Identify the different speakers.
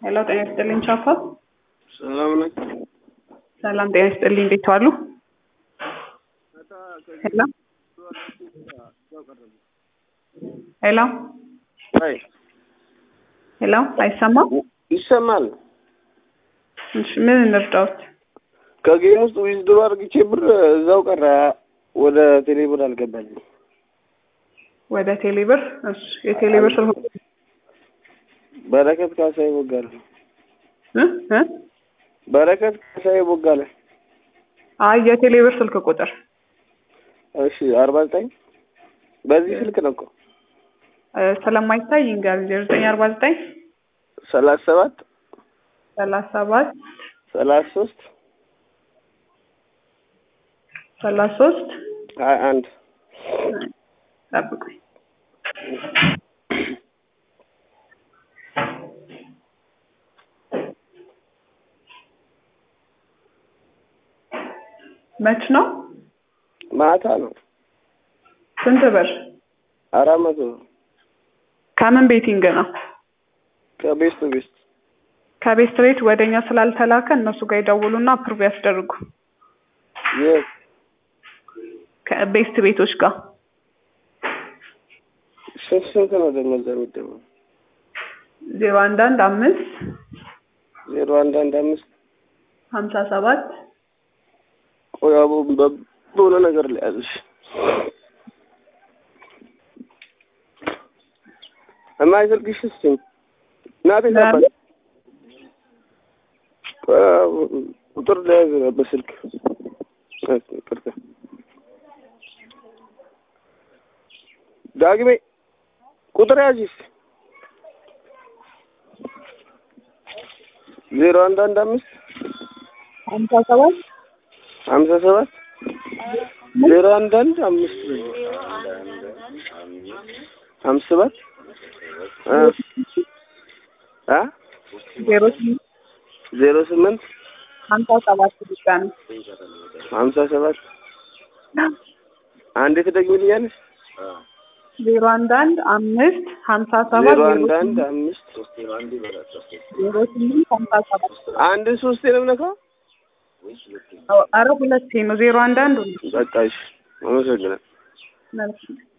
Speaker 1: ሄሎ ጤና ይስጥልኝ ቻፓ።
Speaker 2: ሰላም ነኝ።
Speaker 1: ሰላም ጤና ይስጥልኝ። እንዴት ዋሉ? ሄሎ ሄሎ
Speaker 2: አይ
Speaker 1: ሄሎ፣ አይሰማም?
Speaker 2: ይሰማል።
Speaker 1: እሺ ምን እንርዳዎት?
Speaker 2: ከጌም ውስጥ ዊዝድሮ አድርግቼ ብር እዛው ቀረ። ወደ ቴሌብር አልገባልኝ።
Speaker 1: ወደ ቴሌብር። እሺ የቴሌብር ስልክ
Speaker 2: በረከት ካሳዬ ቦጋለ።
Speaker 1: እ እ
Speaker 2: በረከት ካሳዬ ቦጋለ።
Speaker 1: አይ የቴሌብር ስልክ ቁጥር
Speaker 2: እሺ አርባ ዘጠኝ በዚህ ስልክ ነው እኮ
Speaker 1: እ ስለማይታይ እንጋር ዜሮ ዘጠኝ አርባ ዘጠኝ
Speaker 2: ሰላሳ ሰባት
Speaker 1: ሰላሳ ሰባት
Speaker 2: ሰላሳ ሶስት
Speaker 1: ሰላሳ ሶስት
Speaker 2: ሀያ አንድ
Speaker 1: ጠብቁኝ። መች ነው?
Speaker 2: ማታ ነው።
Speaker 1: ስንት ብር?
Speaker 2: አራት መቶ
Speaker 1: ከምን ቤቲንግ ነው?
Speaker 2: ከቤስት ቤስት
Speaker 1: ከቤስት ቤት ወደኛ ስላልተላከ እነሱ ጋር ይደውሉና አፕሩቭ ያስደርጉ።
Speaker 2: የት
Speaker 1: ከቤስት ቤቶች ጋር
Speaker 2: ስንት ስንት ነው ደግሞ እዛ የሚደውለው?
Speaker 1: ዜሮ አንድ አንድ አምስት
Speaker 2: ዜሮ አንድ አንድ አምስት
Speaker 1: ሀምሳ ሰባት
Speaker 2: ቆይ አቦ በ- በሆነ ነገር ላይ ያዝሽ የማይዘልግሽ እስኪ እናቴ ታባል ቁጥር ለያዝ በስልክ ቅርታ ዳግሜ ቁጥር ያዥስ ዜሮ አንድ አንድ አምስት
Speaker 1: ሀምሳ ሰባት
Speaker 2: ሀምሳ ሰባት ዜሮ አንድ አንድ አምስት ሀምሳ ሰባት እ እ
Speaker 1: ዜሮ ስምንት
Speaker 2: ዜሮ ስምንት
Speaker 1: ሀምሳ ሰባት ብቻ ነው።
Speaker 2: ሀምሳ ሰባት አንዴ ትደግሚልኛለሽ?
Speaker 1: ዜሮ አንድ አንድ አምስት ሀምሳ ሰባት
Speaker 2: ዜሮ
Speaker 1: ዜሮ
Speaker 2: አንድ አንድ
Speaker 1: ስምንት
Speaker 2: አምስት
Speaker 1: ዜሮ ስምንት ሀምሳ ሰባት
Speaker 2: አንድ ሶስቴ ነው የምነካው?
Speaker 1: አረ ሁለቴ ነው ዜሮ አንድ አንድ ሁለት
Speaker 2: በቃ እሺ፣ አመሰግናለሁ።
Speaker 1: መልካም